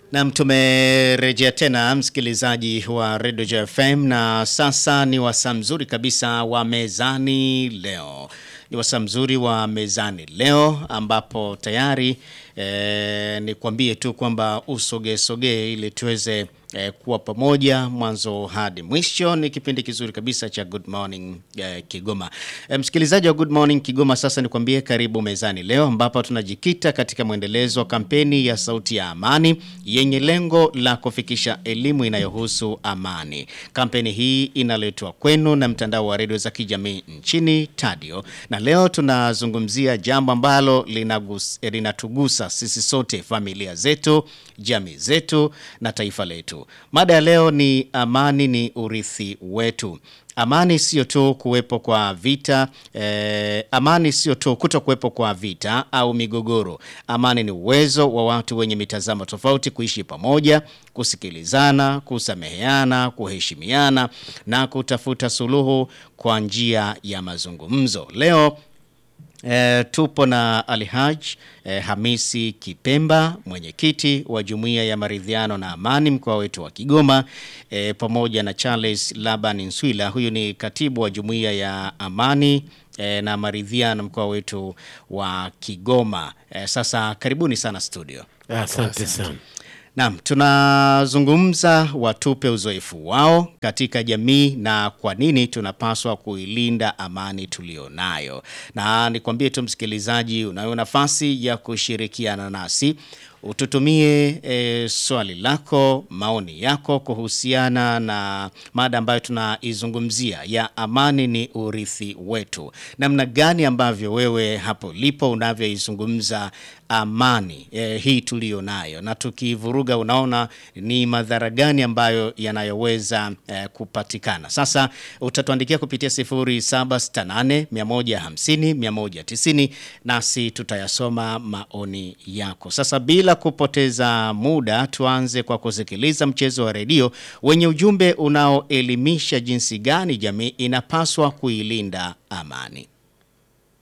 Nam, tumerejea tena msikilizaji wa Radio JFM, na sasa ni wasaa mzuri kabisa wa mezani leo. Ni wasaa mzuri wa mezani leo ambapo tayari eh, nikwambie tu kwamba usogesogee ili tuweze eh, kuwa pamoja mwanzo hadi mwisho. Ni kipindi kizuri kabisa cha Good Morning eh, Kigoma. Eh, msikilizaji wa Good Morning Kigoma, sasa nikwambie karibu mezani leo ambapo tunajikita katika mwendelezo wa kampeni ya Sauti ya Amani yenye lengo la kufikisha elimu inayohusu amani. Kampeni hii inaletwa kwenu na mtandao wa redio za kijamii nchini Tadio, na leo tunazungumzia jambo ambalo linagus- linatugusa sisi sote, familia zetu, jamii zetu na taifa letu. Mada ya leo ni amani ni urithi wetu. Amani sio tu kuwepo kwa vita eh, amani sio tu kuto kuwepo kwa vita au migogoro. Amani ni uwezo wa watu wenye mitazamo tofauti kuishi pamoja, kusikilizana, kusameheana, kuheshimiana na kutafuta suluhu kwa njia ya mazungumzo. Leo E, tupo na Alhaj e, Hamisi Kipemba mwenyekiti wa Jumuiya ya Maridhiano na Amani mkoa wetu wa Kigoma e, pamoja na Charles Laban Nswila, huyu ni katibu wa Jumuiya ya Amani e, na Maridhiano mkoa wetu wa Kigoma. E, sasa karibuni sana studio. Asante sana. Naam, tunazungumza watupe uzoefu wao katika jamii na kwa nini tunapaswa kuilinda amani tulionayo. Na nikwambie tu msikilizaji, unayo nafasi ya kushirikiana nasi. Ututumie e, swali lako, maoni yako kuhusiana na mada ambayo tunaizungumzia ya amani ni urithi wetu. Namna gani ambavyo wewe hapo lipo unavyoizungumza amani e, hii tuliyo nayo, na tukivuruga, unaona ni madhara gani ambayo yanayoweza e, kupatikana. Sasa utatuandikia kupitia 0768 150 190 nasi tutayasoma maoni yako. Sasa bila kupoteza muda, tuanze kwa kusikiliza mchezo wa redio wenye ujumbe unaoelimisha jinsi gani jamii inapaswa kuilinda amani.